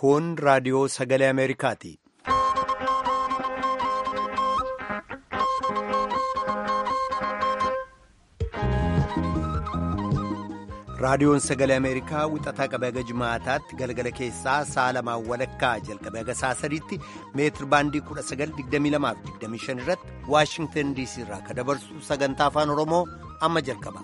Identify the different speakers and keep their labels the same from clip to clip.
Speaker 1: Kun raadiyoo sagalee Ameerikaati. Raadiyoon sagalee Ameerikaa wixataa qabee haga jimaataatti galgala keessaa sa'a lamaan walakkaa jalqabee haga sa'a sadiitti meetir baandii 1922-25 irratti Waashingtan DC irraa kan dabarsu sagantaa afaan Oromoo amma jalqaba.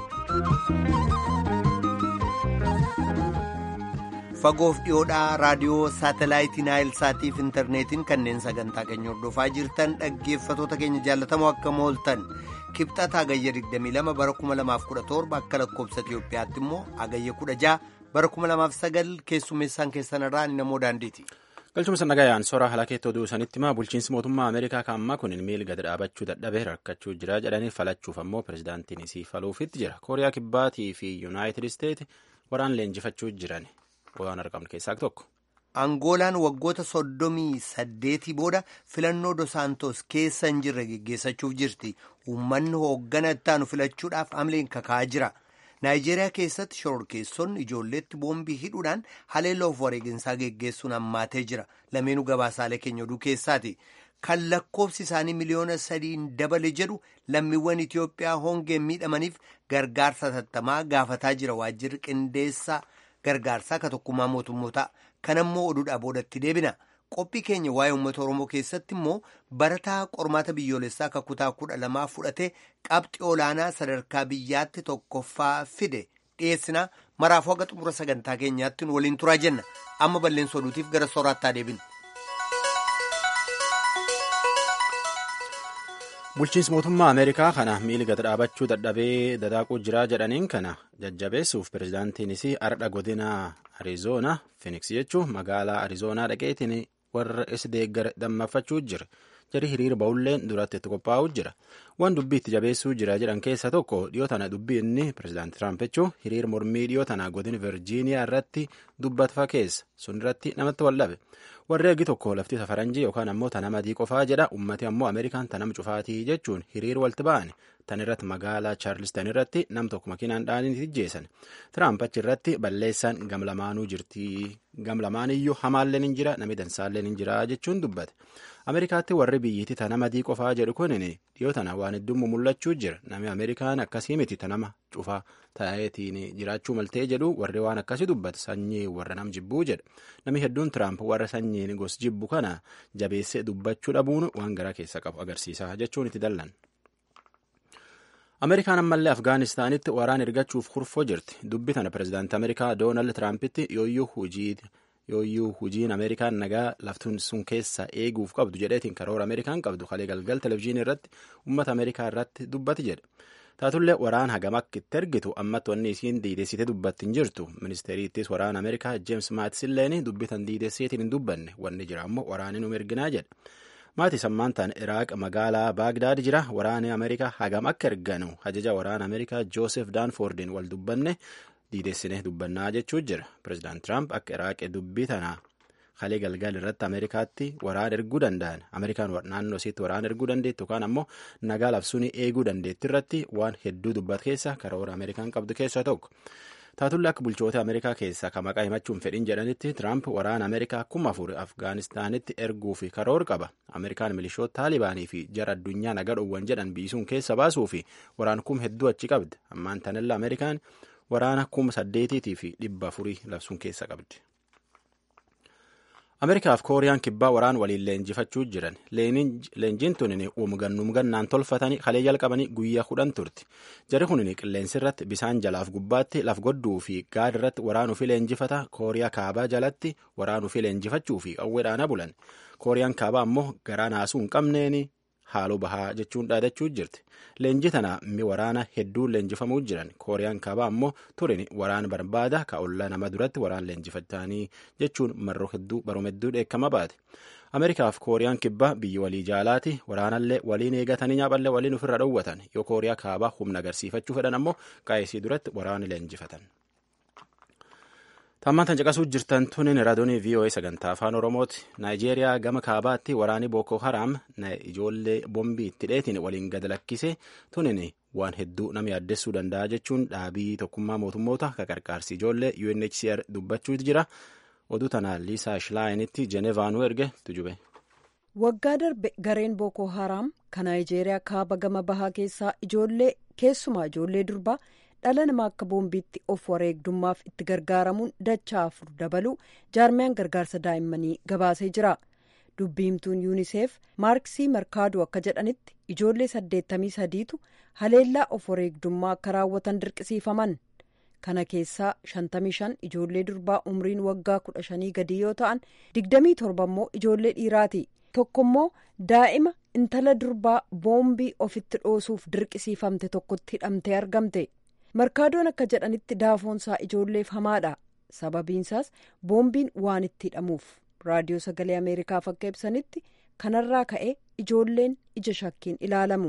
Speaker 1: Fagoof dhiyoodhaa raadiyoo saatalaayitii Naayilsaatii fi intarneetiin kanneen sagantaa keenya hordofaa jirtan dhaggeeffatoota keenya jaallatamoo akka mooltan. kibxata agayya 22 bara 2017 akka lakkoobsa Itiyoophiyaatti immoo agayya 16 bara 2009 keessummeessaan keessan irraa namoo daandiiti.
Speaker 2: galchuma sannagayaan sora halakeetti oduu sanitti maa bulchiinsi mootummaa ameerikaa kaammaa kun miil gad dhaabachuu dadhabee rakkachuu jira jedhanii falachuuf ammoo pirezidaantiin isii faluufitti jira kooriyaa kibbaatii fi yuunaayitid isteeti waraan leenjifachuu jiran waan argamne keessaa tokko.
Speaker 1: Angoolaan waggoota soddomii saddeetii booda filannoo dosaantos keessa hin jirre geggeessachuuf jirti. Uummanni hooggana ittaanu filachuudhaaf amleen kaka'aa jira. Naayijeeriyaa keessatti shororkeessonni ijoolleetti boombii hidhuudhaan haleelloof wareeginsaa geggeessuun hammaatee jira. Lameenuu gabaasaalee keenya oduu keessaati. Kan lakkoofsi isaanii miliyoona sadiin dabale jedhu lammiiwwan Itiyoophiyaa hongeen miidhamaniif gargaarsa tattamaa gaafataa jira. Waajjirri qindeessaa gargaarsaa ka tokkummaa mootummootaa. Kan ammoo oduudhaa boodatti deebina. Qophii keenya waa'ee uummata Oromoo keessatti immoo barataa qormaata biyyoolessaa akka kutaa kudha lamaa fudhatee qabxii olaanaa sadarkaa biyyaatti tokkoffaa fide dhiyeessina. Maraafuu haga xumura sagantaa keenyaatti waliin turaa jenna. Amma balleessa oduutiif gara sooraattaa deebina.
Speaker 2: bulchiinsi mootummaa ameerikaa kana miili gad dhaabachuu dadhabee dadaaquu jiraa jedhaniin kana jajjabeessuuf pirezidaantiinis ardha godina arizoonaa fiiniks jechuun magaalaa arizoonaa dhaqeetiin warra is deeggar dammaffachuu jira jari hiriira ba'ulleen duratti itti qophaa'uu jira waan dubbii itti jabeessuu jira jedhan keessa tokko dhiyoo tana dubbii inni pirezidaanti tiraamp jechuun hiriira mormii dhiyoo tana godina virjiiniyaa irratti dubbatfa keessa sun irratti namatti wallabe. warri ergi tokko lafti safaranjii yookaan ammoo tanama adii qofaa jedha ummati ammoo ameerikaan tanama cufaatii jechuun hiriir walti ba'an tan irratti magaalaa chaarlistan irratti nam tokko makiinaan dhaaniiti ijjeessan tiraamp achi irratti balleessaan gamlamaanuu jirti gamlamaaniyyuu hamaalleen hin jira nami dansaalleen hin jira jechuun dubbate ameerikaatti warri biyyiti tanama adii qofaa jedhu kunin dhiyoo tana waan hedduun mul'achuu jira nami ameerikaan akkasii miti tanama cufaa ta'eetiin jiraachuu maltee jedhu warri waan akkasii dubbate sanyii warra nam jibbuu jedha nami hedduun tiraamp warra sanyiin gos jibbu kana jabeessee dubbachuu dhabuun waan garaa keessa qabu agarsiisa jechuun itti dallan. ameerikaan ammallee afgaanistaanitti waraan ergachuuf kurfoo jirti dubbi tana pirezidaanti ameerikaa doonaald tiraampiti yooyyuu hujii yooyyuu hujiin ameerikaan nagaa laftuun sun keessa eeguuf qabdu jedheetiin karoora ameerikaan qabdu kalee galgal televezyiinii irratti uummata ameerikaa irratti dubbati jedhe taatullee waraan hagam akka itti ergitu ammatti wanni isiin diidessite dubbatti hin jirtu ministeeriittis waraana ameerikaa jeems maatisilleen dubbitan diidesseetiin hin dubbanne wanni jira ammoo waraanni nu erginaa jedhe maatii sammaantaan iraaq magaalaa baagdaad jira waraanni ameerikaa hagam akka erganu ajaja waraana ameerikaa joosef daanfoordiin wal dubbanne diidessine dubbannaa jechuu jira pireezidaant tiraamp akka iraaqee dubbii tanaa kalee galgal irratti ameerikaatti waraan erguu danda'an ameerikaan naannoo isiitti waraan erguu dandeettu yookaan ammoo nagaa labsuun eeguu dandeetti irratti waan hedduu dubbat keessa karoora ameerikaan qabdu keessaa tokko taatullee akka bulchoota ameerikaa keessaa ka maqaa himachuun fedhin jedhanitti tiraamp waraana ameerikaa kuma afur afgaanistaanitti erguu fi karoor qaba ameerikaan milishoota taalibaanii fi jara addunyaa nagaa dhowwan jedhan biisuun keessa baasuu fi waraan kum hedduu achi qabdi ammaan tanilla ameerikaan waraana kuma saddeetiitii fi dhibba afurii labsuun keessa qabdi. ameerikaaf kooriyaan kibbaa waraan waliin leenjifachuu jiran leenjiin tunin umgannumgannaan tolfatanii kalee jalqabanii guyyaa kudhan turti jari kunin qilleensi irratti bisaan jalaaf gubbaatti laf godduu fi gaad irratti waraanuu fi leenjifata kooriyaa kaabaa jalatti waraanuu fi leenjifachuu fi qawweedhaana bulan kooriyaan kaabaa ammoo garaa naasuu hin qabneen haaloo bahaa jechuun dhaadachuu jirti leenji tana mi waraana hedduun leenjifamuu jiran kooriyaan kaabaa ammoo turin waraan barbaada ka ollaa nama duratti waraan leenjifatanii jechuun marroo hedduu baroom hedduu dheekkama baate ameerikaaf kooriyaan kibbaa biyyi walii jaalaati waraanallee waliin eegatanii nyaaphallee waliin ofirra dhowwatan yoo kooriyaa kaabaa humna agarsiifachuu fedhan ammoo qaayisii duratti waraana leenjifatan. Tammaan tan caqasuu jirtan tunin raadiyoonii VOA sagantaa afaan Oromooti. Naayijeeriyaa gama kaabaatti waraanni Boko Haram ijoollee bombii itti dheetiin waliin gad lakkise tunin waan hedduu nama yaaddessuu danda'a jechuun dhaabii tokkummaa mootummoota ka qarqaarsi ijoollee UNHCR dubbachuutu jira. oduu tana liisaa shilaayiinitti jenevaanuu erge tujube.
Speaker 3: waggaa darbe gareen bookoo haraam kan naayijeeriyaa kaaba gama bahaa keessaa ijoollee keessumaa ijoollee durbaa dhala namaa akka boombiitti of wareegdummaaf itti gargaaramuun dachaa afur dabaluu jaarmiyaan gargaarsa daa'immanii gabaasee jira dubbiimtuun yuuniseef maarksii markaaduu akka jedhanitti ijoollee saddeettamii sadiitu haleellaa of wareegdummaa akka raawwatan dirqisiifaman kana keessaa shantamii shan ijoollee durbaa umriin waggaa kudha shanii gadii yoo ta'an digdamii torba immoo ijoollee dhiiraati tokko immoo daa'ima intala durbaa boombii ofitti dhoosuuf dirqisiifamte tokkotti hidhamtee argamte markaadoon akka jedhanitti daafoonsaa ijoolleef hamaadha sababiinsaas boombiin waan itti hidhamuuf raadiyoo sagalee ameerikaaf akka ibsanitti kanarraa ka'e ijoolleen ija shakkiin ilaalamu.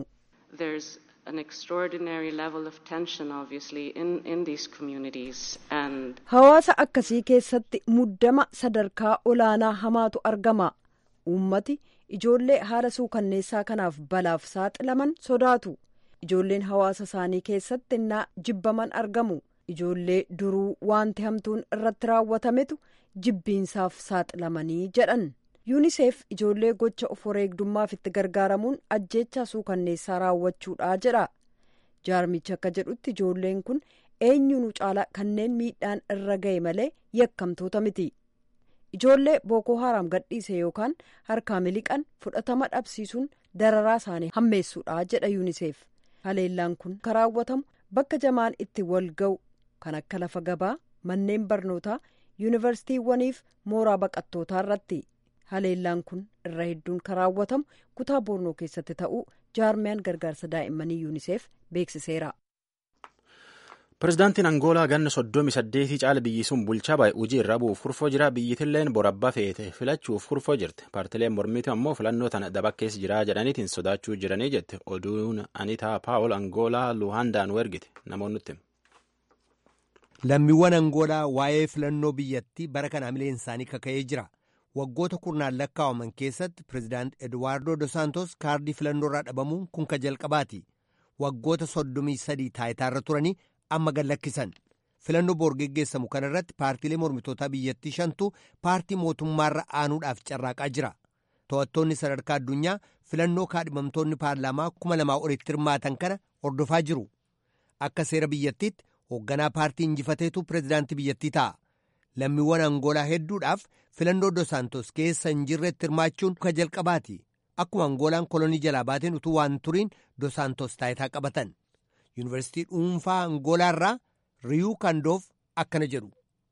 Speaker 3: hawaasa akkasii keessatti muddama sadarkaa olaanaa hamaatu argama uummati ijoollee haala suukanneessaa kanaaf balaaf saaxilaman sodaatu ijoolleen hawaasa isaanii keessatti innaa jibbaman argamu ijoollee duruu wanti hamtuun irratti raawwatametu jibbiinsaaf saaxilamanii jedhan yuuniseef ijoollee gocha of wareegdummaaf itti gargaaramuun ajjeechaa suukanneessaa raawwachuudha jedha jaarmichi akka jedhutti ijoolleen kun eenyuunu caala kanneen miidhaan irra ga'e malee yakkamtoota miti ijoollee bookoo haraam gadhiise yookaan harkaa miliqan fudhatama dhabsiisuun dararaa isaanii hammeessuudha jedha yuuniseef haleellaan kun kan raawwatamu bakka jamaan itti wal ga'u kan akka lafa gabaa manneen barnootaa yuunivarsiitiiwwaniif mooraa baqattootaa irratti haleellaan kun irra hedduun kan raawwatamu kutaa boornoo keessatti ta'uu jaarmiyaan gargaarsa daa'immanii yuuniseef beeksiseera.
Speaker 2: Pireezidaantiin Angoolaa ganna soddomi saddeetii caala biyyi sun bulchaa baay'ee hojii irra bu'uuf kurfoo jira. Biyyittilleen borabbaa feete filachuuf kurfoo jirti. Paartileen mormiitu ammoo filannoo tana dabakkeessa jira jedhaniitiin sodaachuu jiranii jette. Oduun Anitaa Paawul Angoolaa Luhaandaan wergite. Namoonnutti.
Speaker 1: Lammiiwwan Angoolaa waa'ee filannoo biyyattii bara kana hamileen isaanii kaka'ee jira. Waggoota kurnaan lakkaa'aman keessatti pireezidaant Eduwaardoo Dos Santos kaardii filannoo irraa dhabamuun kun ka jalqabaati. Waggoota soddomii sadii taayitaarra turanii amma gad lakkisan filannoo boor geggeessamu kana irratti paartiilee mormitootaa biyyattii shantu paartii mootummaarra aanuudhaaf carraaqaa jira to'attoonni sadarkaa addunyaa filannoo kaadhimamtoonni paarlaamaa kuma lamaa olitti hirmaatan kana hordofaa jiru akka seera biyyattiitti hoogganaa paartii injifateetu pireezidaantii biyyattii ta'a lammiiwwan angoolaa hedduudhaaf filannoo dosaantos keessa hin jirretti hirmaachuun ka jalqabaati akkuma angoolaan kolonii jalaa baateen utuu waan turiin dosaantos taayitaa qabatan. yuunivarsiitii dhuunfaa angoolaa irraa riyuu kandoof akkana jedhu.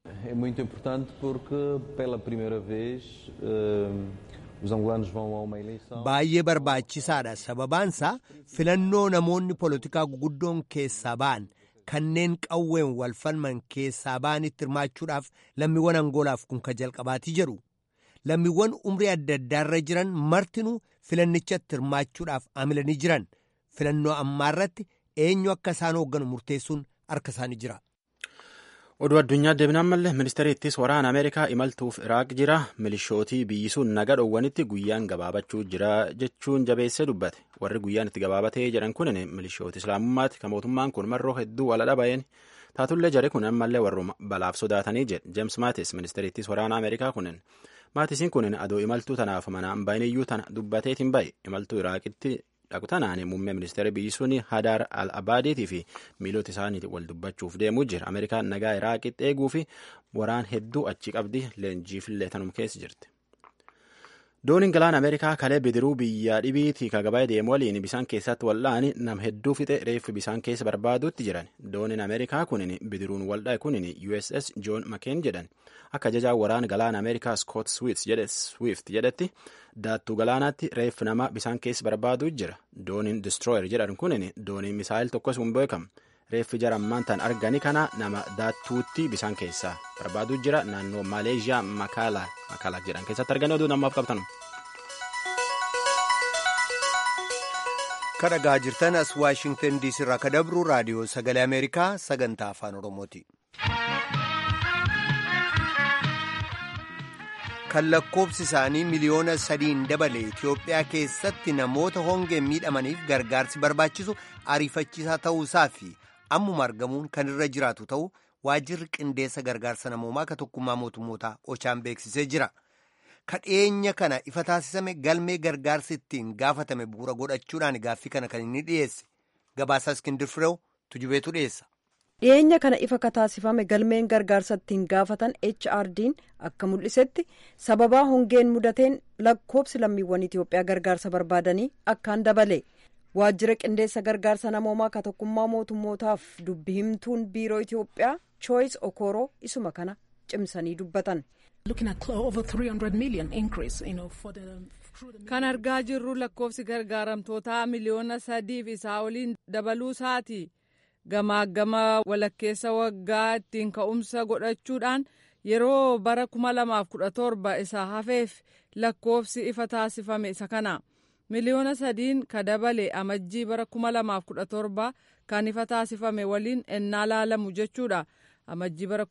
Speaker 1: baay'ee barbaachisaadha sababaansaa filannoo namoonni poolitikaa guguddoon keessaa ba'an kanneen qawween wal falman keessaa ba'anitti hirmaachuudhaaf lammiiwwan angoolaaf kun ka jalqabaatii jedhu lammiiwwan umrii adda addaarra jiran martinuu filannichatti hirmaachuudhaaf amilanii jiran filannoo ammaarratti eenyu akka isaan hoogganu murteessuun harka isaanii jira.
Speaker 2: oduu addunyaa deebinaan mallee ministeerri ittis waraana ameerikaa imaltuuf iraaq jira milishootii biyyi sun naga dhoowwanitti guyyaan gabaabachuu jira jechuun jabeessee dubbate warri guyyaan itti gabaabatee jedhan kunin milishooti islaamummaati kan mootummaan kun marroo hedduu wal dhaba'een taatullee jare kun ammallee warruma balaaf sodaatanii jedhe jeems maatis ministeerri ittis waraana ameerikaa kunin maatisiin kunin adoo imaltuu tanaaf mana baay'inayyuu tana dubbateetiin bahe imaltuu iraaqitti dhaqu tanaan muummee ministeera biyyi sun hadaar al abaadiitii fi miilota isaaniitiin wal dubbachuuf deemuu jira ameerikaan nagaa iraaqitti eeguu fi waraan hedduu achi qabdi leenjiifillee tanum keessa jirti. dooniin galaana ameerikaa kalee bidiruu biyya dhibiitii kagabaa deemu waliin bisaan keessatti wal'aani nam hedduu fixe reeffi bisaan keessa barbaaduutti jiran dooniin ameerikaa kunin bidiruun waldhaa'e kunin uss john mccain jedhan akka ajajaa waraana galaana ameerikaa scott swift jedhetti daattuu galaanaatti reeffi nama bisaan keessa barbaaduu jira dooniin destroyer jedhan kunin dooniin misaayil tokkos hin beekamu reeffi jara ammaan tan argani kana nama daattuutti bisaan keessaa barbaaduu jira naannoo maaleeshiyaa makaala makaala jedhan keessatti arganii oduu namaaf qabtan.
Speaker 1: kadhagaa jirtan as waashingtan diisii irraa ka dabru raadiyoo sagalee ameerikaa sagantaa afaan oromooti. kan lakkoobsi isaanii miliyoona sadiin dabale Itoophiyaa keessatti namoota hongeen miidhamaniif gargaarsi barbaachisu ariifachiisaa ta'uusaa fi ammuma argamuun kan irra jiraatu ta'u waajjirri qindeessa gargaarsa namoomaa ka tokkummaa mootummootaa ochaan beeksisee jira. kadheenya kana ifa taasisame galmee gargaarsi ittiin gaafatame bu'uura godhachuudhaan gaaffii kana kan inni dhiyeesse gabaasaa iskindir fireew tujubeetu dhiyeessa.
Speaker 3: dhiyeenya kana ifa ka taasifame galmeen gargaarsa ittiin gaafatan HRD'n akka mul'isetti sababaa hongeen mudateen lakkoobsi lammiiwwan Itoophiyaa gargaarsa barbaadanii akkaan dabale waajjira qindeessa gargaarsa namoomaa ka tokkummaa mootummootaaf dubbi himtuun biiroo Itoophiyaa Choice Okoro isuma kana cimsanii dubbatan.
Speaker 4: kan argaa jirru lakkoofsi gargaaramtootaa miliyoona sadiif isaa oliin dabaluu isaati gamaagama walakkeessa waggaa ittiin ka'umsa godhachuudhaan yeroo bara 2017 isa hafeef lakkoofsi ifa taasifame isa kana miliyoona sadiin ka dabale amajjii bara 2017 kan ifa taasifame waliin ennaa laalamu jechuudha. amajjii bara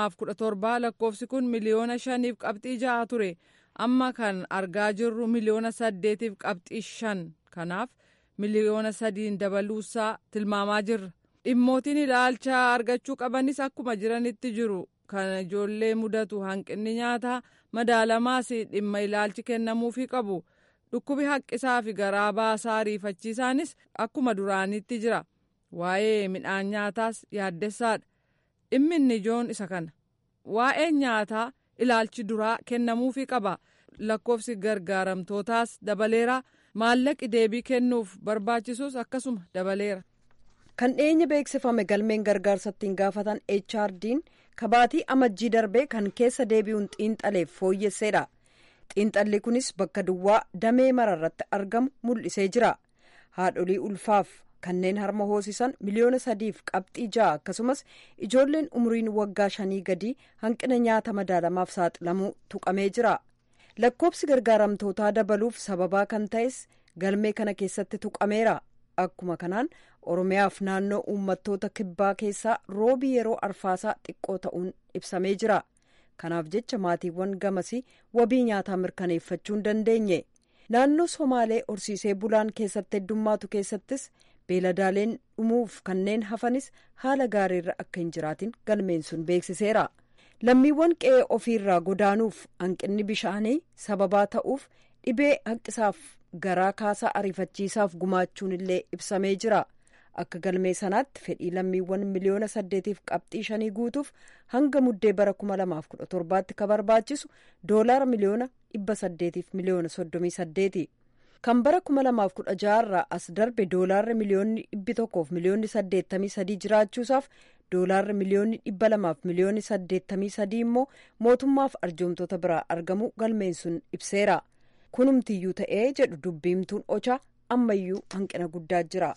Speaker 4: 2017 lakkoofsi kun miliyoona shaniif qabxii ja'a ture amma kan argaa jirru miliyoona saddeetiif qabxii shan kanaaf miliyoona sadiin dabaluusaa tilmaamaa jirra dhimmootiin ilaalcha argachuu qabanis akkuma jiranitti jiru kan ijoollee mudatu hanqinni nyaataa madaalamaas dhimma ilaalchi kennamuufii qabu dhukkubi haqqisaa fi garaa baasaa ariifachiisaanis akkuma duraanitti jira waa'ee midhaan nyaataas yaaddessaadha. dhimmi inni ijoon isa kana waa'ee nyaataa ilaalchi duraa kennamuufii qaba lakkoofsi gargaaramtootaas dabaleera maallaqi deebii kennuuf barbaachisus akkasuma dabaleera.
Speaker 3: kan dhiyeenya beeksifame galmeen gargaarsa ittiin gaafatan HRD'n kabaatii amajjii darbee kan keessa deebi'uun xiinxaleef fooyyesseedha xiinxalli kunis bakka duwwaa damee mararratti argamu mul'isee jira haadholii ulfaaf. kanneen harma hoosisan miliyoona sadiif qabxii ja'a akkasumas ijoolleen umriin waggaa shanii gadii hanqina nyaata madaalamaaf saaxilamuu tuqamee jira lakkoobsi gargaaramtootaa dabaluuf sababaa kan ta'es galmee kana keessatti tuqameera akkuma kanaan oromiyaaf naannoo uummattoota kibbaa keessaa roobii yeroo arfaasaa xiqqoo ta'uun ibsamee jira kanaaf jecha maatiiwwan gamasii wabii nyaataa mirkaneeffachuu hin dandeenye naannoo somaalee horsiisee bulaan keessatti heddummaatu keessattis. beeladaaleen dhumuuf kanneen hafanis haala gaariirra akka hin jiraatin galmeen sun beeksiseera lammiiwwan qe'ee ofiirraa godaanuuf hanqinni bishaanii sababaa ta'uuf dhibee haqqisaaf garaa kaasaa ariifachiisaaf gumaachuun illee ibsamee jira akka galmee sanaatti fedhii lammiiwwan miliyoona saddeetiif qabxii shanii guutuuf hanga muddee bara kuma lamaaf kudha torbaatti ka barbaachisu doolaara miliyoona dhibba saddeetiif miliyoona soddomii saddeeti. kan bara kuma lamaaf kudha jaharraa as darbe doolaarri miliyoonni dhibbi tokkoof miliyoonni saddeettamii sadii jiraachuusaaf doolaarri miliyoonni dhibba lamaaf miliyoonni saddeettamii sadii immoo mootummaaf arjoomtoota biraa argamu galmeen sun ibseera kunumtiyyuu ta'ee jedhu dubbiimtuun ochaa ammayyuu hanqina guddaa jira.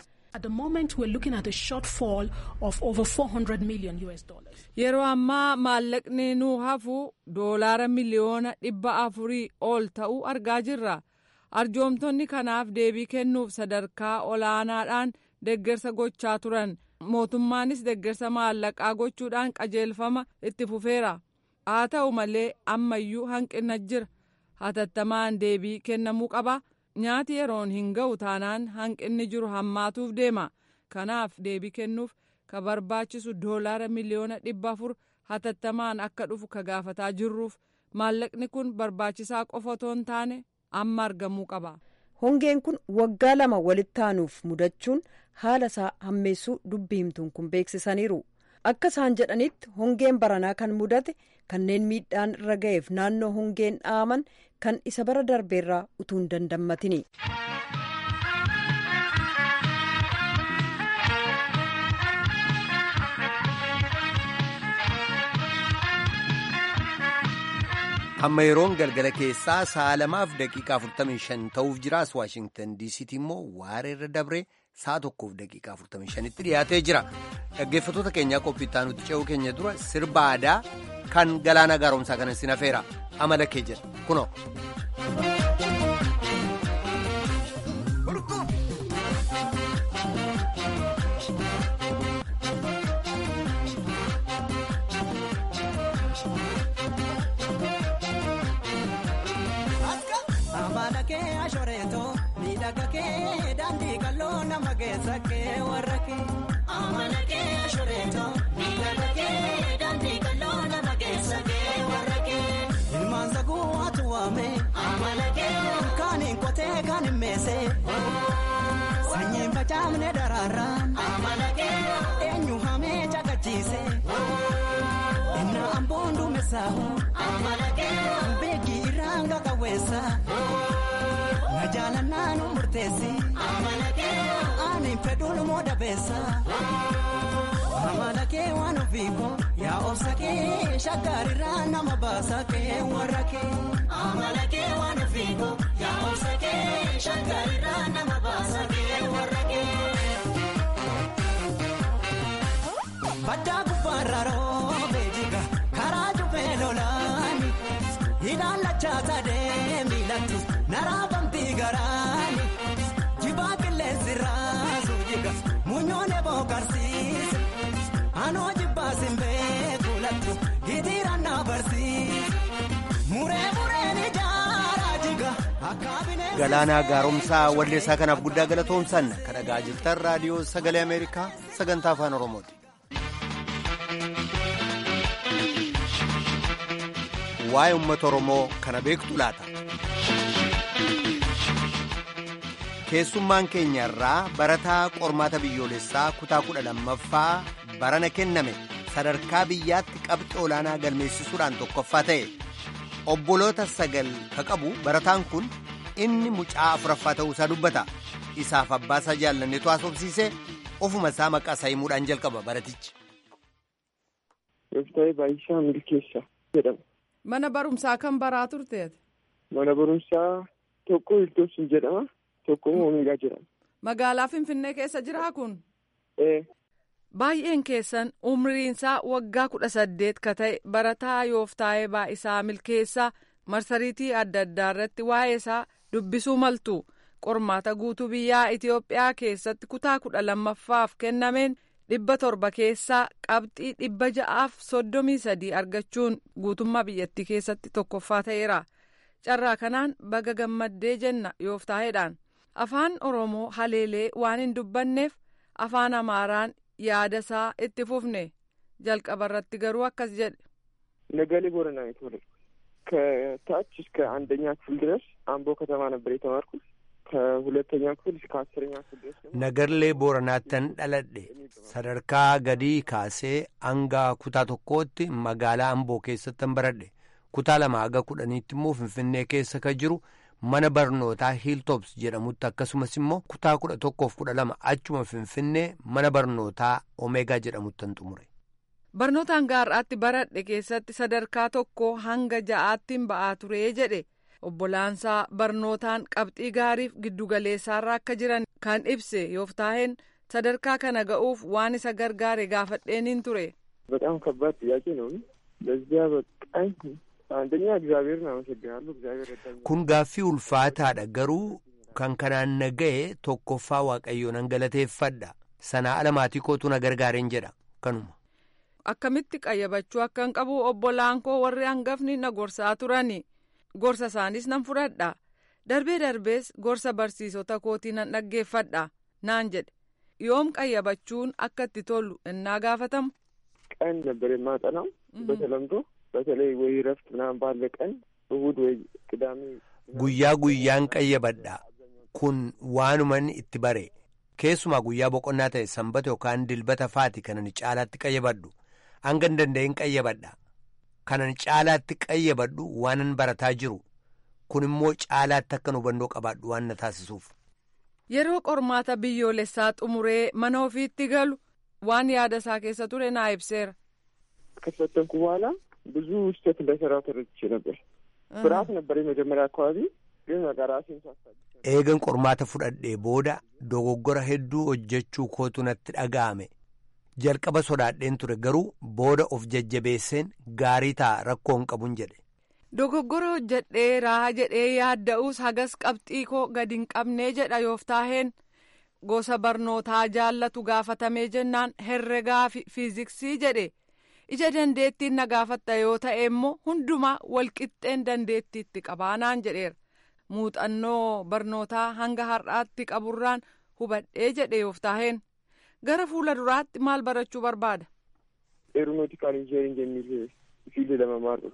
Speaker 4: yeroo ammaa maallaqni nuu hafu doolaara miliyoona dhibba afurii ol ta'uu argaa jirra. arjoomtonni kanaaf deebii kennuuf sadarkaa olaanaadhaan deggersa gochaa turan mootummaanis deggersa maallaqaa gochuudhaan qajeelfama itti fufeera haa ta'u malee ammayyuu hanqina jira hatattamaan deebii kennamuu qaba nyaati yeroon hin ga'u taanaan hanqinni jiru hammaatuuf deema kanaaf deebii kennuuf ka barbaachisu doolaara miliyoona dhibba afur hatattamaan akka dhufu ka gaafataa jirruuf maallaqni kun barbaachisaa qofa otoo hin taane. amma argamuu qaba.
Speaker 3: hongeen kun waggaa lama walitti aanuuf mudachuun haala isaa hammeessuu dubbi himtuun kun beeksisaniiru akka isaan jedhanitti hongeen baranaa kan mudate kanneen miidhaan irra ga'eef naannoo hongeen dhaaman kan isa bara darbeerraa utuu hin dandammatini.
Speaker 1: amma yeroon galgala keessaa sa'a lamaaf daqiiqaa 45 ta'uuf jiraas waashingtan diisiitti immoo waareerra dabree sa'a tokkoof daqiiqaa 45tti dhiyaatee jira dhaggeeffattoota keenyaa qophiittaa nuti ce'uu keenya dura sirba aadaa kan galaana gaaromsaa kana sin hafeera amala kee jedha kunoo.
Speaker 5: miidhaga kee daandii qal'oo nama keessa kee warra kee. Amala kee ashureeto miidhaga kee baatee kan himmeesse. Sanyiin facaafne daraaraan. Eenyu hamee caqachiise. Inna amboon duumessaahu. Beekii irraan qaqawweessa. Na jaalannaa nu murteessi. Ani fedhuun moo dabeessa. Amala kee waan ofiiko yaa obsa kee shaggarirraa nama baasa kee warra kee. Amala kee waan ofiiko yaa obsa kee shaggarirraa nama baasa kee warra kee. Baddaa gubbaarra roobee jiga karaa jubee lolaani ilaalachaa sadee miilatti naraafamtii garaani jibaa qilleensi raasu jiga muunyoon eboo karsiise. Anoo jibbaasin beeku lattu hitiiraan na barsiise. Muree mureen ijaaraa jiga akka bineensa.
Speaker 1: Galaanaa gaaromsaa walleessaa kanaaf guddaa galatoomsan kan dhagaa jirtan raadiyoo sagalee Ameerikaa sagantaa afaan Oromooti. Waa'ee uummata Oromoo kana beektu laata? Keessummaan keenya irraa barataa qormaata biyyoolessaa kutaa kudha lammaffaa barana kenname sadarkaa biyyaatti qabxii olaanaa galmeessisuudhaan tokkoffaa ta'e obboloota sagal ka qabu barataan kun inni mucaa afuraffaa ta'uusaa dubbata isaaf abbaasaa jaallanneetu haasofsiise ofuma isaa maqaa isaa himuudhaan jalqaba baratichi.
Speaker 6: Yooftaayee Baay'isaa Milkeessaa jedhama.
Speaker 4: Mana barumsaa kan baraa turteeti.
Speaker 6: Mana barumsaa tokko Hiltoobsin jedhama. Tokko Oomeegaa jedhama.
Speaker 4: Magaalaa Finfinnee keessa jiraa kun?
Speaker 6: Ee.
Speaker 4: Baay'een keessan umriinsaa waggaa kudha saddeet ka ta'e barataa Yooftaayee Baay'isaa Milkeessaa marsariitii adda addaa irratti waa'ee isaa dubbisuu maltu qormaata guutuu biyyaa Itoophiyaa keessatti kutaa kudha lammaffaaf kennameen dhibba torba keessaa qabxii dhibba ja'aaf soddomii sadii argachuun guutummaa biyyattii keessatti tokkoffaa ta'eera. Carraa kanaan baga gammaddee jenna Yooftaayeedhaan. Afaan Oromoo haleelee waan hin dubbanneef afaan Amaaraan yaada isaa itti fufne jalqaba irratti garuu akkas jedhe.
Speaker 6: ነጋሌ ቦረና ነው የተወለድኩት። ከታች እስከ አንደኛ ክፍል ድረስ አምቦ ከተማ ነበር የተማርኩት። ከሁለተኛ ክፍል እስከ አስረኛ ክፍል ድረስ ደግሞ
Speaker 1: Nagarlee Booranaattan dhaladhe sadarkaa gadii kaasee hanga kutaa tokkootti magaalaa Amboo keessattan baradhe kutaa lama haga kudhaniitti immoo Finfinnee keessa ka jiru mana barnootaa Hilltops jedhamutti akkasumas immoo kutaa kudha tokkoof kudha lama achuma Finfinnee mana barnootaa Omeegaa jedhamuttan xumure.
Speaker 4: Barnootaan gaarraatti baradhe keessatti sadarkaa tokko hanga ja'aattiin ba'aa turee jedhe obbolaansaa barnootaan qabxii gaariif giddugaleessaarra akka jiran kan ibse yooftaa'een sadarkaa kana ga'uuf waan isa gargaare gaafadheeniin ture.
Speaker 6: በጣም ከባድ ጥያቄ ነው። ለዚያ በቃኝ አንደኛ እግዚአብሔርን አመሰግናለሁ። እግዚአብሔር ረዳኝ።
Speaker 1: Kun gaaffii ulfaataadha garuu kan kanaan na ga'e tokkoffaa waaqayyoo nan galateeffadha. Sanaa ala maatii kootu na gargaareen jedha kanuma.
Speaker 4: Akkamitti qayyabachuu akkan qabu obbolaan koo warri hangafni na gorsaa turani. Gorsa isaanis nan fudhadha. Darbee darbees gorsa barsiisota kootii nan dhaggeeffadha. Naan jedhe. Yoom qayyabachuun akka itti tolu innaa gaafatamu.
Speaker 6: ቀን ነበር የማጠናው በተለምዶ በተለይ ወይ ረፍት ምናምን ባለ ቀን እሁድ ወይ ቅዳሜ
Speaker 1: Guyyaa guyyaan qayyabadha. Kun waanuman itti bare. Keessumaa guyyaa boqonnaa ta'e sanbata yookaan dilbata faati kanan caalaatti qayyabadhu. Hanga hin danda'in qayyabadha. Kanan caalaatti qayyabadhu waanan barataa jiru. Kun immoo caalaatti akkan hubannoo qabaadhu waan na taasisuuf.
Speaker 4: Yeroo qormaata biyyoolessaa xumuree mana ofiitti galu waan yaada isaa keessa ture naa ibseera.
Speaker 6: ከተፈተንኩ በኋላ ብዙ ስህተት እንደሰራው ተረድቼ ነበር። ፍርሃት ነበር የመጀመሪያ አካባቢ፣ ግን በቃ ራሴን ሳስታግስ
Speaker 1: Eegan qormaata fudhadhee booda dogoggora hedduu hojjechuu kootu natti dhaga'ame. Jalqaba sodaadheen ture garuu booda of jajjabeesseen gaarii ta'a rakkoo hin qabun jedhe.
Speaker 4: Dogoggora hojjedheeraa jedhee yaadda'uus hagas qabxii koo gadi hin qabnee jedha yooftaaheen gosa barnootaa jaallatu gaafatamee jennaan herregaa fi fiiziksii jedhe ija dandeettiin na gaafatta yoo ta'e immoo hundumaa walqixxeen dandeettiitti qabaanaan jedheera muuxannoo barnootaa hanga har'aatti qaburraan hubadhee jedhe yooftaaheen gara fuula duraatti maal barachuu barbaada.
Speaker 6: ኤሮኖቲካል ኢንጂነሪንግ የሚል ፊልድ ለመማር ነው ፍላጎት።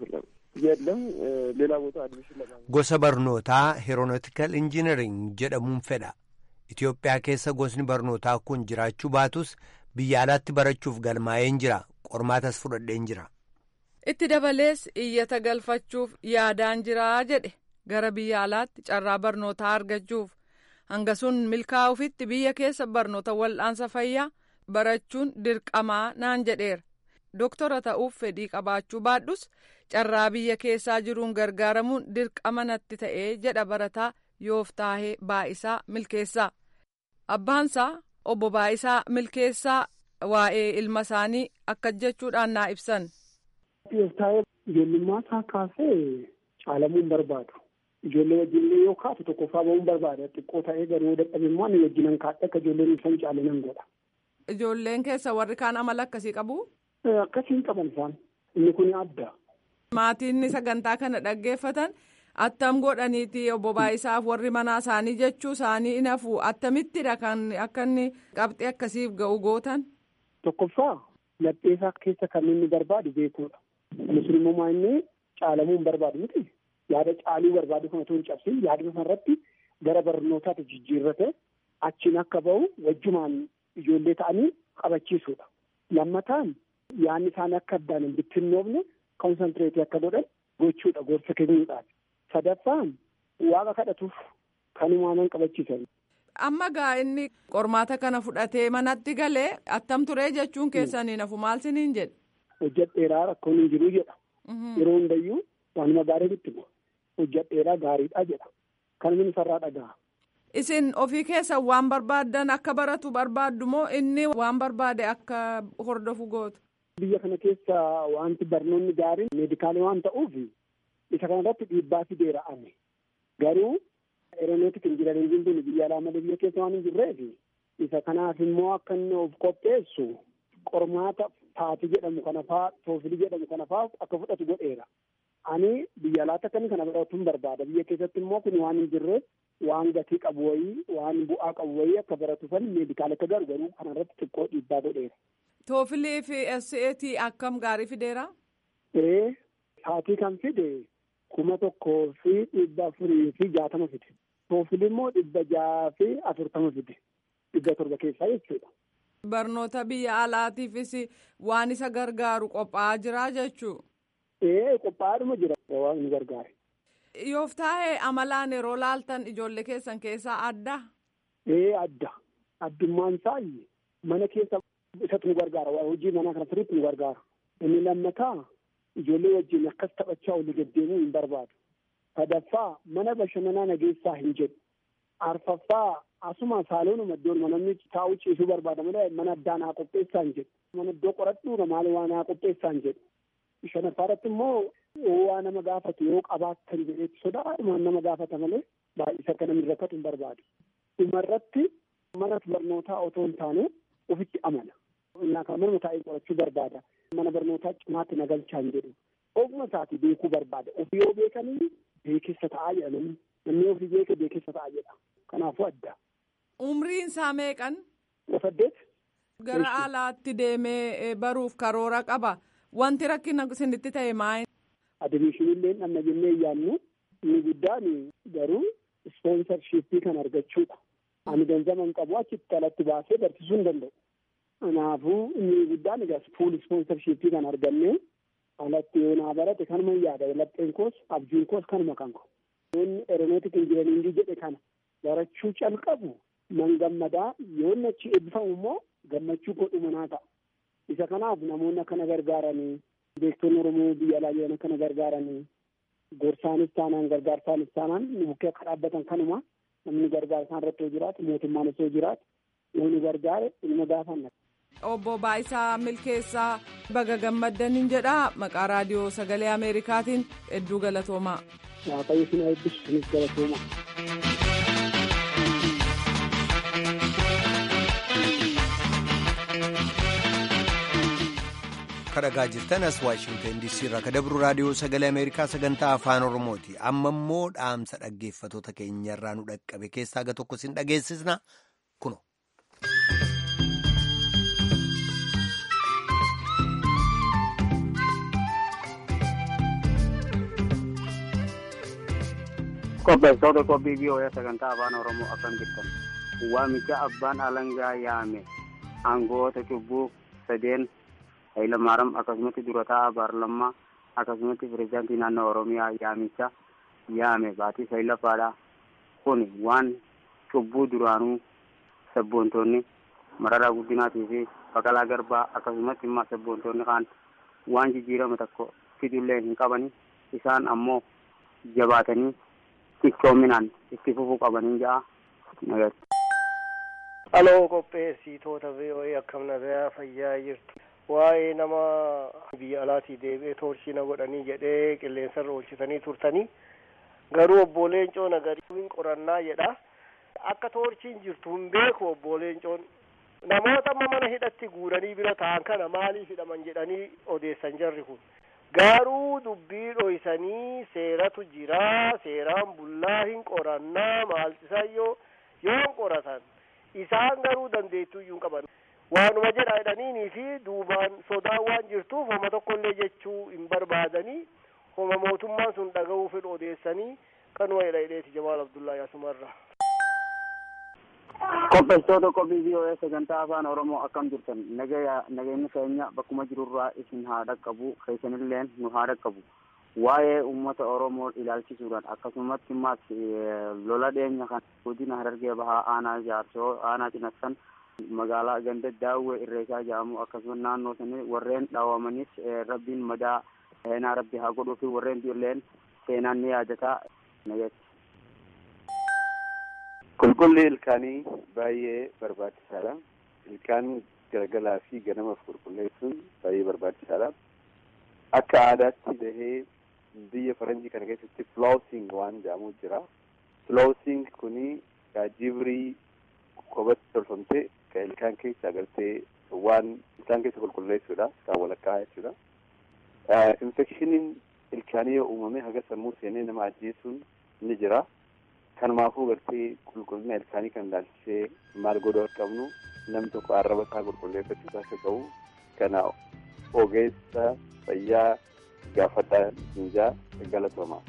Speaker 6: የለም ሌላ ቦታ አድሚሽን ለማግኘት
Speaker 1: gosa barnootaa heeroonootikal injinariing jedhamuun fedha Itoophiyaa keessa gosni barnootaa kun jiraachuu baatus biyya alaatti barachuuf galmaa'een jira qormaatas fudhadheen jira.
Speaker 4: itti dabalees iyyata galfachuuf yaadaan jiraa jedhe gara biyya alaatti carraa barnootaa argachuuf hanga sun milkaa'ufitti biyya keessa barnoota wal'aansa fayyaa barachuun dirqamaa naan jedheera doktora ta'uuf fedhii qabaachuu baadhus carraa biyya keessaa jiruun gargaaramuun dirqama natti ta'ee jedha barataa yooftaahee baa'isaa milkeessaa abbaansaa obbo baa'isaa milkeessaa waa'ee ilma isaanii akka jechuudhaan naa ibsan.
Speaker 7: Yooftaahee ijoollummaa isaa kaasee caalamuun barbaadu. Ijoollee wajjinillee yoo kaatu tokkoffaa bahuun barbaada. Xiqqoo ta'ee garuu dadhabe immoo ani wajjinan kaadhe akka ijoolleen ibsan caale nan godha.
Speaker 4: Ijoolleen keessa warri kaan amala akkasii qabu.
Speaker 7: Akkasiin qaban isaan. Inni kun adda.
Speaker 4: Maatiin sagantaa kana dhaggeeffatan attam godhaniiti obbo Baayisaaf warri manaa isaanii jechuu isaanii in hafu attamittidha kan akka inni qabxii akkasiif ga'u gootan.
Speaker 7: Tokkoffaa lapheesaa keessa kan inni barbaadu beekuudha. Musliimummaa inni caalamuu hin barbaadu miti. Yaada caaluu barbaadu kana otoo hin cabsin yaada sanarratti gara barnootaatti jijjiirrate achiin akka bahu wajjumaan ijoollee ta'anii qabachiisuudha. Lammataan yaadni isaanii akka addaan hin bittinnoofne konsantireetii akka godhan gochuudha gorsa kennuudhaan. Sadaffaan waaqa kadhatuuf kan uumaman qabachiisan.
Speaker 4: Amma gaa inni qormaata kana fudhatee manatti galee attam turee jechuun keessanii nafu maal siniin jedhe.
Speaker 7: Hojjadheeraa rakkoon hin jiru jedha. Yeroo hundayyuu waanuma gaarii itti bu'a. Hojjadheeraa gaariidha jedha. Kan inni sarraa dhaga'a.
Speaker 4: Isin ofii keessan waan barbaaddan akka baratu barbaaddu moo inni waan barbaade akka hordofu gootu?
Speaker 7: Biyya kana keessa wanti barnoonni gaariin meedikaalii waan ta'uuf isa kanarratti dhiibbaa fideera ame. Garuu eeronootik injinariingiin kun biyya alaa malee biyya keessa waan hin jirreef isa kanaaf immoo akka inni of qopheessu qormaata taati jedhamu kana faa toofilii jedhamu kana faa akka fudhatu godheera. Ani biyya alaatti akka inni kana baratuun barbaada. Biyya keessatti immoo kun waan hin jirreef waan gatii qabu wayii waan bu'aa qabu wayii akka baratuufan meedikaala akka garu garuu kanarratti xiqqoo dhiibbaa godheera.
Speaker 4: Toofilii fi SAT akkam gaarii fideera?
Speaker 7: Ee saatii kan fide kuma tokkoo fi dhibba afurii fi jaatama fide. Toofilii immoo dhibba jaha fi afurtama fide. Dhibba torba keessaa jechuudha.
Speaker 4: Barnoota biyya alaatiifis waan isa gargaaru qophaa'aa jira jechuu.
Speaker 7: Ee qophaa'aadhuma jira waan nu gargaare.
Speaker 4: Yooftaa'ee amalaan yeroo laaltan ijoollee keessan keessaa adda.
Speaker 7: Ee adda. Addummaan isaa mana keessa isatu nu gargaara. Hojii manaa kana sirriitti nu gargaara. Inni lammataa ijoollee wajjin akkas taphachaa olii deddeemuu hin barbaadu. Sadaffaa mana bashannanaa nageessaa hin jedhu. Arfaffaa asuma saaloonuma iddoon namni taa'u ciisuu barbaada malee mana addaa naa qopheessaa hin jedhu. Mana iddoo qoradhu maal waa naa qopheessaa hin jedhu. Shanaffaarratti immoo waa nama gaafatu yoo qabaattan jedheetti sodaadhumaan nama gaafata malee baay'isa akka namni rakkatu hin barbaadu. Dhumarratti mana barnootaa otoo hin taane ofitti amana. Innaa kan manuma taa'ee qorachuu barbaada. Mana barnootaa cimaatti nagalchaa hin jedhu. Ofuma isaati beekuu barbaada. Ofii yoo beekanii beekessa ta'aa jedha namni. Namni ofii beeke beekessa ta'aa jedha. Kanaafuu adda.
Speaker 4: Umriin isaa meeqan?
Speaker 7: Saddeet.
Speaker 4: Gara alaatti deemee baruuf karoora qaba. Wanti rakkina isinitti ta'e maal?
Speaker 7: Adimishinillee dhanna jennee yaannu inni guddaan garuu ispoonsarshiippii kan argachuudha. Ani ganzaba hin qabu achitti alatti baasee barsiisuu hin danda'u. Kanaafuu inni guddaan egaa fuul ispoonsarshiippii kan argannee alatti yoo naa barate kanuma yaada lapheen koos abjuun koos kanuma kan ko. Yoonni eeronootik injinariingii jedhe kana barachuu calqabu nan gammadaa yoonni achi eebbifamu immoo gammachuu godhuma naa ta'a. Isa kanaaf namoonni akkana gargaaranii beektonni Oromoo biyya alaa jiran akkana gargaaranii gorsaanis taanaan gargaarsaanis taanaan bukkee akka dhaabbatan kanuma namni gargaara isaan irratti yoo jiraatu mootummaan osoo jiraatu yoo nu gargaare ilma gaafanna.
Speaker 4: Obbo Baayisaa Milkeessaa baga gammaddaniin jedha maqaa raadiyoo sagalee Ameerikaatiin hedduu galatoomaa.
Speaker 7: Waaqayyo isin eebbisu isinis galatoomaa.
Speaker 1: kadhagaa jirtan as waashingtan diisii irraa ka dabru raadiyoo sagalee ameerikaa sagantaa afaan oromooti amma immoo dhaamsa dhaggeeffatoota keenyarraa nu dhaqqabe keessaa ga tokko sin dhageessisna kuno.
Speaker 8: Qopheessitoota qophii biyyoolaa sagantaa afaan Oromoo akkam jirtan. Waamicha abbaan alangaa yaame aangoota cubbuu sadeen Hayilamaariyaam akkasumatti durataa Baarlammaa akkasumatti pireezidaantii naannoo Oromiyaa yaamicha yaame baatii sayilaffaadha. Kun waan cubbuu duraanuu sabboontoonni mararaa guddinaatii fi baqalaa garbaa akkasumatti immoo sabboontoonni kaan waan jijjiirama tokko fidullee hin qabani. Isaan ammoo jabaatanii cichoominaan itti fufuu qabanii ja'a.
Speaker 9: Haloo qopheessitoota VOA akkam nagaa fayyaa jirtu. Waa'ee nama biyya alaatii deebi'ee toorchii na godhanii jedhee qilleensarra oolchitanii turtanii garuu obbo Leencoo nagarii qorannaa jedha. Akka toorchiin jirtu hin beeku obbo Leencoon. Namoota amma mana hidhatti guuranii bira ta'an kana maaliif hidhaman jedhanii odeessan jarri kun. Garuu dubbii dhoysanii seeratu jira seeraan bullaa hin qorannaa maaltisayyoo yoon qoratan isaan garuu dandeettuu iyyuu hin qaban. Waanuma jedha jedhaniinii fi duubaan sodaan waan jirtuuf homa tokkollee jechuu hin barbaadanii homa mootummaan sun dhaga'uu fedhu odeessanii kanuma jedha hidheeti Jamaal Abdullaa Asumarraa.
Speaker 8: Qopheessitoota qophii biyyoolaa sagantaa afaan Oromoo akkam jirtan nagaya nageenyi keenya bakkuma jirurraa isin haa dhaqqabu keessanilleen nu haa dhaqqabu waa'ee uummata Oromoo ilaalchisuudhaan akkasumatti immas lola dheenya kan godina Harargee Bahaa aanaa Jaarsoo aanaa Cinassan magaalaa ganda daawwee irreechaa jedhamu akkasumas naannoo sanii warreen dhaawamanis rabbiin madaa seenaa rabbi haa godhuu fi warreen illeen seenaan ni yaadataa nagatti.
Speaker 10: Qulqulli ilkaanii baay'ee barbaachisaadha. Ilkaan galgalaa fi ganamaaf qulqulleessuun baay'ee barbaachisaadha. Akka aadaatti bahee biyya faranjii kana keessatti flossing waan jedhamu jira. Flossing kuni jibrii kophatti tolfamtee kan ilkaan keessa agartee waan ilkaan keessa qulqulleessuudha. Kan walakkaa jechuudha. Infekshiniin ilkaanii yoo uumame haga sammuu seenee nama ajjeesuun ni jira. kanumaafuu gartee qulqullina ilkaanii kan ilaalchisee maal godhuu akka qabnu namni tokko arraba isaa qulqulleeffachuu akka qabu kana ogeessa fayyaa gaafadhaa hinjaa galatooma.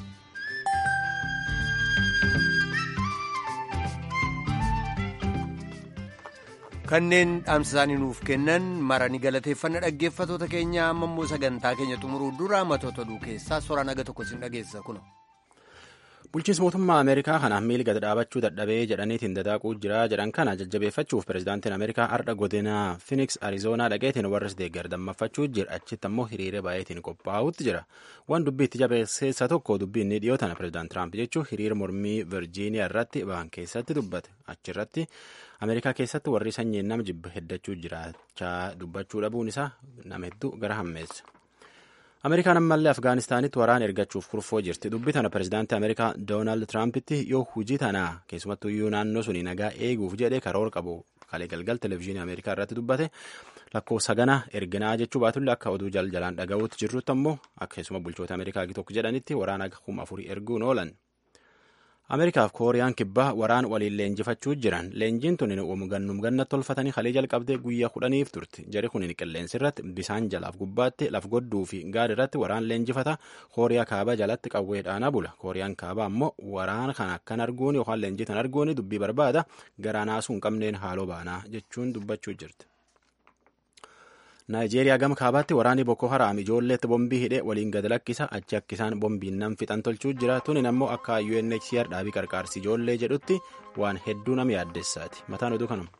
Speaker 1: kanneen dhaamsa isaanii nuuf kennan marani galateeffanna dhaggeeffatoota keenya amma immoo sagantaa keenya xumuruu dura matoota oduu keessaa soraan aga tokko sin dhageessa kuno.
Speaker 2: bulchiinsi mootummaa ameerikaa kanaaf miili gad dhaabachuu dadhabee jedhaniitiin dadaaquu jira jedhan kana jajjabeeffachuuf pirezidaantiin ameerikaa har'a godina fiiniks arizoonaa dhaqeetiin warras deeggar dammaffachuu jira achitti ammoo hiriira baay'eetiin qophaa'utti jira waan dubbii itti jabeesseessa tokko dubbii inni dhiyoo tana pirezidaant tiraamp jechuun hiriira mormii virjiiniyaa irratti ba'an keessatti dubbate achirratti ameerikaa keessatti warri sanyiin nama jibba heddachuu jiraachaa dubbachuu dhabuun isaa nama hedduu gara hammeessa. ameerikaan ammallee afgaanistaanitti waraana ergachuuf kurfoo jirti dubbi tana pirezidaantii ameerikaa doonaald tiraampiti yoo hujii tanaa keessumattuyyuu naannoo suni nagaa eeguuf jedhe karoora qabu kalee galgal televezyiinii ameerikaa irratti dubbate lakkoofsa gana erginaa jechuu baatullee akka oduu jaljalaan dhaga'uutti jirrutti ammoo akkasuma bulchoota ameerikaa tokko jedhanitti waraana kuma afurii erguun oolan. ameerikaaf kooriyaan kibbaa waraan waliin leenjifachuu jiran leenjiin tun gannum gannatti tolfatanii kalee jalqabdee guyyaa kudhaniif turte jari kun qilleensi irratti bisaan jalaaf gubbaatti laf godduu fi gaad irratti waraan leenjifata kooriyaa kaabaa jalatti qawwee dhaanaa bula kooriyaan kaabaa ammoo waraan kan akkan arguun yookaan leenjii tan arguun dubbii barbaada garaa naasuu hin qabneen haaloo baanaa jechuun dubbachuu jirti. naayijeeriyaa gama kaabaatti waraanni boko haraam ijoolleetti bombii hidhee waliin gad lakkisa achi akkisaan bombiin nam fixan tolchuu jira tunin ammoo akka UNHCR dhaabii qarqaarsi ijoollee jedhutti waan hedduu nama yaaddessaati mataan oduu kanuma.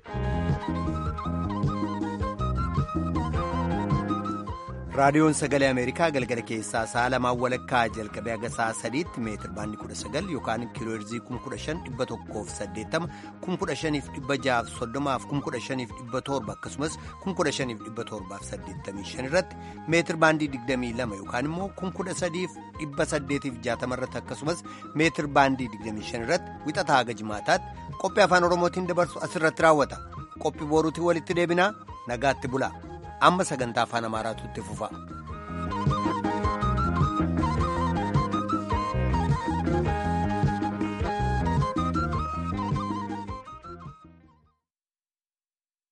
Speaker 1: raadiyoon sagalee ameerikaa galgala keessaa sa'a lamaan walakkaa jalqabee haga sa'a sadiitti meetir baandii kudha sagal yookaan kiilooherzii kuma kudha shan dhibba tokkoof saddeettama kuma kudha shaniif dhibba jahaaf soddomaaf kuma kudha shaniif dhibba torba akkasumas kuma kudha shaniif dhibba torbaaf saddeettamii shan irratti meetir baandii digdamii lama yookaan immoo kuma kudha sadiif dhibba saddeetiif jaatama irratti akkasumas meetir baandii digdamii shan irratti wixataa haga jimaataatti qophii afaan oromootiin dabarsu asirratti raawwata qophii boruutiin walitti deebinaa nagaatti bulaa. amma sagantaa afaan amaaraatu itti fufa.